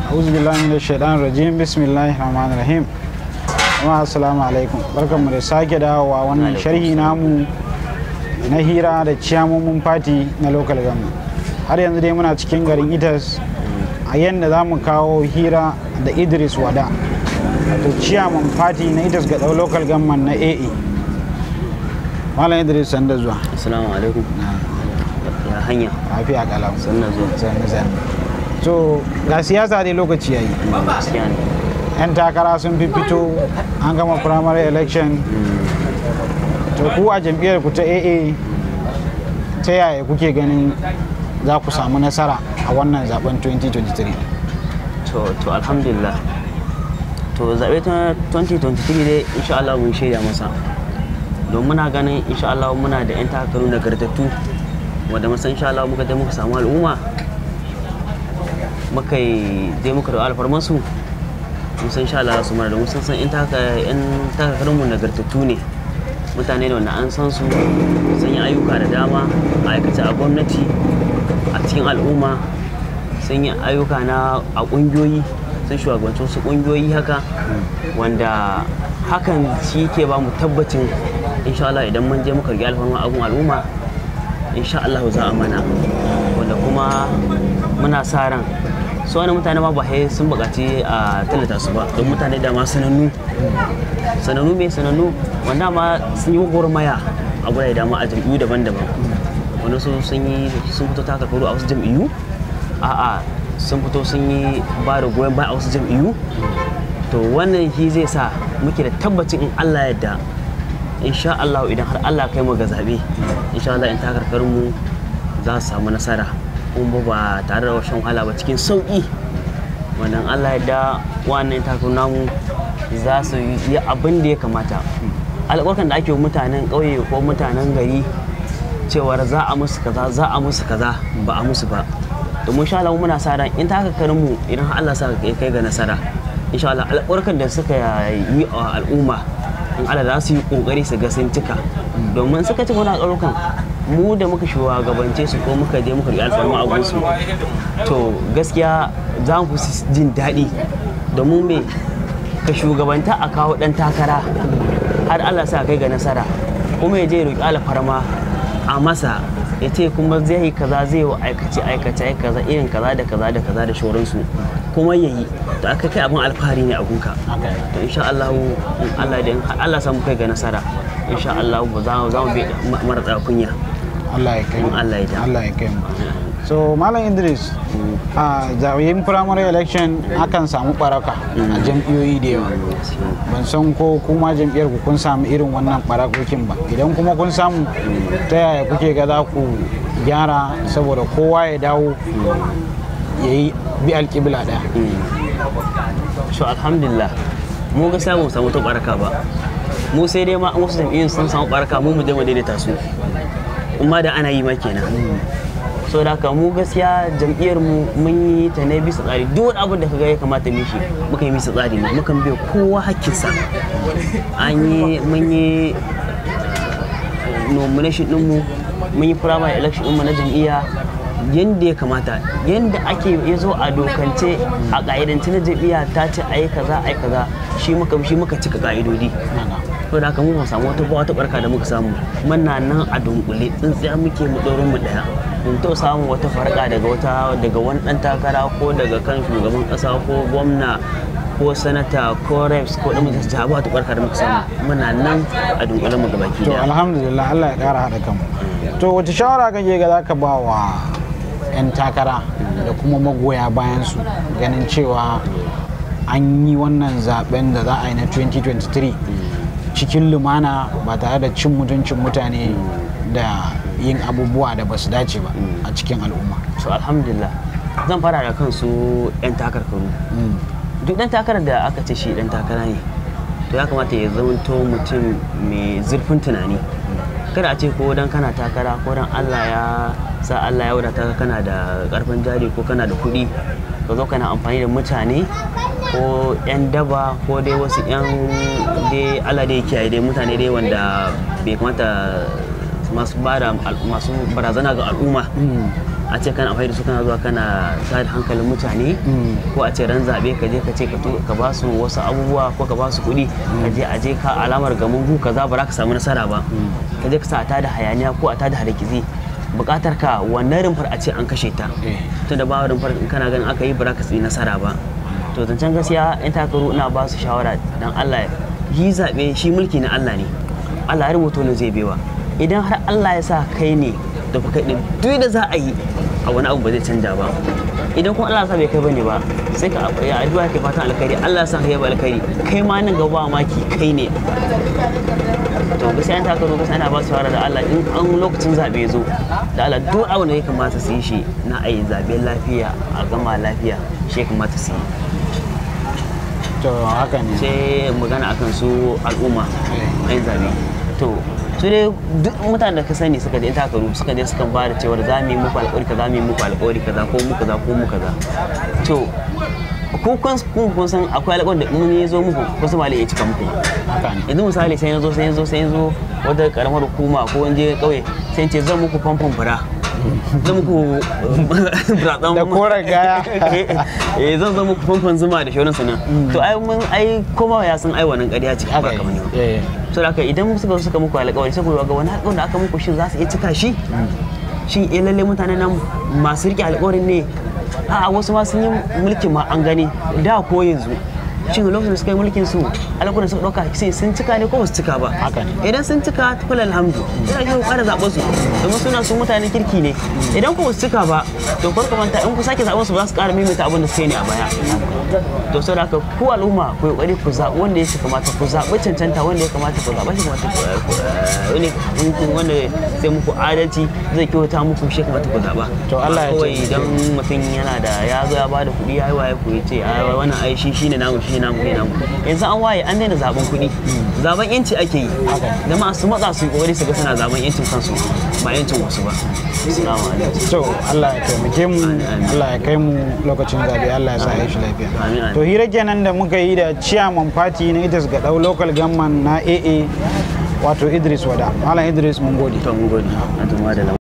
auzu billahi minash shaitanir rajim bismillahir rahmanir rahim amma assalamu alaikum barkanmu da sake dawowa wannan sharhi namu na hira da ciyamomin fati na local government har yanzu dai muna cikin garin itas a yadda za mu kawo hira da idris wada wato ciyaman fati na itas ga ɗau local government na aa malam idris sanda zuwa Assalamu alaikum. Ya hanya. lafiya kalau Sannan zuwa. sannu sannu so ga siyasa dai lokaci yayi Gaskiya ne. 'yan takara sun fi fito an gama primary election to ku a jam'iyyar ku ta aa ta yaya kuke ganin za ku samu nasara a wannan zaben 2023 To, to alhamdulillah. To zaɓe ta 2023 dai insha Allah mun shaida masa. Don muna ganin insha Allah muna da 'yan takaru nagartattu wanda musan insha Allah muka dai muka samu al'umma muka yi dai muka da alfarmansu mun san insha Allah su mara da mun san san 'yan takarunmu nagartattu ne mutane ne wanda an san su sun yi ayyuka da dama a aikace a gwamnati a cikin al'umma sun yi ayyuka na a ƙungiyoyi sun shugabanci wasu ƙungiyoyi haka wanda hakan shi ke ba mu tabbacin insha Allah idan mun je muka riƙe alfarma abun al'umma insha Allah za a mana wanda kuma muna sa ran su wani mutane ma ba sai sun buƙaci a tallata su ba don mutane da ma sanannu sanannu mai sanannu wanda ma sun yi gwagwarmaya a gurare dama a jam'iyyu daban-daban wani su sun yi sun fito taka karo a wasu jam'iyyu a'a sun fito sun yi ba da goyon baya a wasu jam'iyyu to wannan shi zai sa muke da tabbacin in Allah yadda insha Allah idan har Allah kai mu ga zabe insha Allah in takarkarin mu za su samu nasara kuma ba tare da shan wahala ba cikin sauki wannan Allah yadda wannan takarun namu za su yi abin da ya kamata alƙawarkan da ake wa mutanen ƙauye ko mutanen gari cewar za a musu kaza za a musu kaza ba a musu ba domin sha Allah muna sa ran in ta haka mu idan har Allah sa kai kai ga nasara insha Allah alƙawarkan da suka yi a al'umma in Allah za su yi kokari su ga sun cika domin suka ci wani alƙawarkan mu da muka shugabance su ko muka je muka riƙe alfarma a gunsu to gaskiya za mu fi jin daɗi domin me ka shugabanta a kawo ɗan takara har Allah sa kai ga nasara kuma ya je roƙi alfarma a masa ya ce kuma zai yi kaza zai yi aikace aikace ai kaza irin kaza da kaza da kaza da shoransu kuma ya yi to aka kai abin alfahari ne a gunka to insha Allah in Allah da in har Allah samu kai ga nasara insha Allah ba za mu za mu bi mara tsaya kunya Allah ya kai mu In Allah ya da. Allah ya kai mu so malam idris a zaɓen primary election akan samu baraka a jam'iyyoyi da yawa ban san ko kuma jam'iyyar ku kun samu irin wannan barakokin ba idan kuma kun samu ta yaya kuke ga za ku gyara saboda kowa ya dawo ya yi bi alƙibla ɗaya so alhamdulillah mu ga samu samu ta baraka ba mu sai dai ma an wasu jam'iyyun sun samu baraka mu mu je mu daidaita su amma da ana yi ma kenan so da haka mu gaskiya jam'iyyar mu mun yi ta ne bisa tsari duk wani abin da kaga ya kamata mu shi muka yi bisa tsari ne mukan bai kowa hakkinsa an yi mun yi nomination ɗinmu mun yi primary election ɗinmu na jam'iyya yadda ya kamata yadda ake ya zo a dokance a ƙa'idance na jam'iyya ta ce a yi kaza a yi kaza shi muka shi muka cika ƙa'idodi to da haka mu ba samu wata wata barka da muka samu muna nan a dunkule tsintsiya muke mu ɗaurin mu ɗaya mun to samu wata farka daga wata daga wani ɗan takara ko daga kan shugaban ƙasa ko gwamna ko sanata ko reps ko ɗan majalisa ba wata barka da muka samu muna nan a dunkule mu gabaki to daya alhamdulillah Allah ya ƙara haɗa kanmu to wace shawara kake ga za ka ba wa 'yan takara da kuma magoya bayan su ganin cewa an yi wannan zaben da za a yi na 2023 cikin lumana ba tare da cin mutuncin mutane da yin abubuwa da ba su dace ba a cikin al'umma so alhamdulillah zan fara da kansu 'yan takarkaru Mm. duk ɗan takarar da aka ce shi ɗan takara ne to ya kamata ya zamanto mutum mai zurfin tunani kada a ce ko dan kana takara ko dan Allah ya sa Allah ya wadata ka kana da karfin jari ko kana da kuɗi ka zo kana amfani da mutane ko 'yan daba ko dai wasu 'yan dai Allah dai kiyaye dai mutane dai wanda bai kamata masu bada masu barazana ga al'umma a ce kana amfani da su kana zuwa kana tada hankalin mutane ko a ce ran zaɓe ka je ka ce ka ba su wasu abubuwa ko ka ba su kuɗi ka je a je ka alamar gamin gu kaza ba za ka samu nasara ba ka je ka sa a tada hayaniya ko a tada harkizi buƙatar ka wannan rumfar a ce an kashe ta tunda ba rumfar in kana ganin aka yi ba za ka yi nasara ba to zancen gaskiya in takaru ina ba su shawara dan Allah yi zaɓe shi mulki na Allah ne Allah ya rubuta ne zai bewa idan har Allah ya sa kai ne da kuka ɗin duk da za a yi a wani abu ba zai canja ba idan kuma Allah ya sa bai kai bane ba sai ka ya addu'a kai fatan alkhairi Allah ya sa kai ba alkhairi kai ma nan gaba maki kai ne to gaskiya an taka gaskiya ana ba su shawara da Allah in an lokacin zabe zo da Allah duk abu da ya kamata su yi shi na ayi zabe lafiya a gama lafiya shi ya kamata su yi to haka ne sai magana akan su al'umma ayin zabe to su dai duk mutanen da ka sani suka je takaru suka je suka ba da cewar za mu yi muku alƙawari kaza mu yi muku alƙawari kaza ko mu kaza ko mu kaza to ku kun kun san akwai alƙawarin da in ya zo muku wasu ba ya cika muku yanzu misali sai ya zo sai ya zo sai ya zo wata karamar hukuma ko wani ƙauye sai ce zan muku famfon fura zan muku buratsan da koren gaya eh zan zan muku famfon zuma da shauransu nan to ai mun ai koma ya san ai wannan ƙarya ce ba kamar ne to da idan suka suka muku alƙawari sai ku ga wani alƙawarin da aka muku shin za su iya cika shi shin eh lalle mutanen nan masu riƙe alƙawarin ne a wasu ma sun yi mulkin ma an gani da ko yanzu shin lokacin da suka yi mulkin su alƙawarin suka ɗauka sai sun cika ne ko ba su cika ba idan sun cika tukul alhamdu ina ji ƙara zaɓen su domin suna su mutanen kirki ne idan ko ba su cika ba to farko manta in ku sake zaɓen su ba za su ƙara maimaita abin da suka yi ne a baya to saboda haka ku al'umma ku yi ƙoƙari ku zaɓi wanda ya kamata ku zaɓi cancanta wanda ya kamata ku zaɓa shi kamata ku wanda sai muku adalci zai kyauta muku shi kamata ku zaɓa to Allah ya kawai idan mutum yana da ya zo ya ba da kuɗi ya yi waye ku ya ce a wannan ai shi shine namu shi namu ne namu yanzu an waye an daina zaben kuɗi zaben yanci ake yi da masu matsa su kokari su ga suna zaben yancin kansu ba yancin wasu ba assalamu alaikum to Allah ya taimake mu Allah ya kai mu lokacin zabe Allah ya sa ya shi lafiya to hira kenan da muka yi da chairman party na Idris Gadau local government na AA wato Idris Wada Malam Idris mun gode to mun gode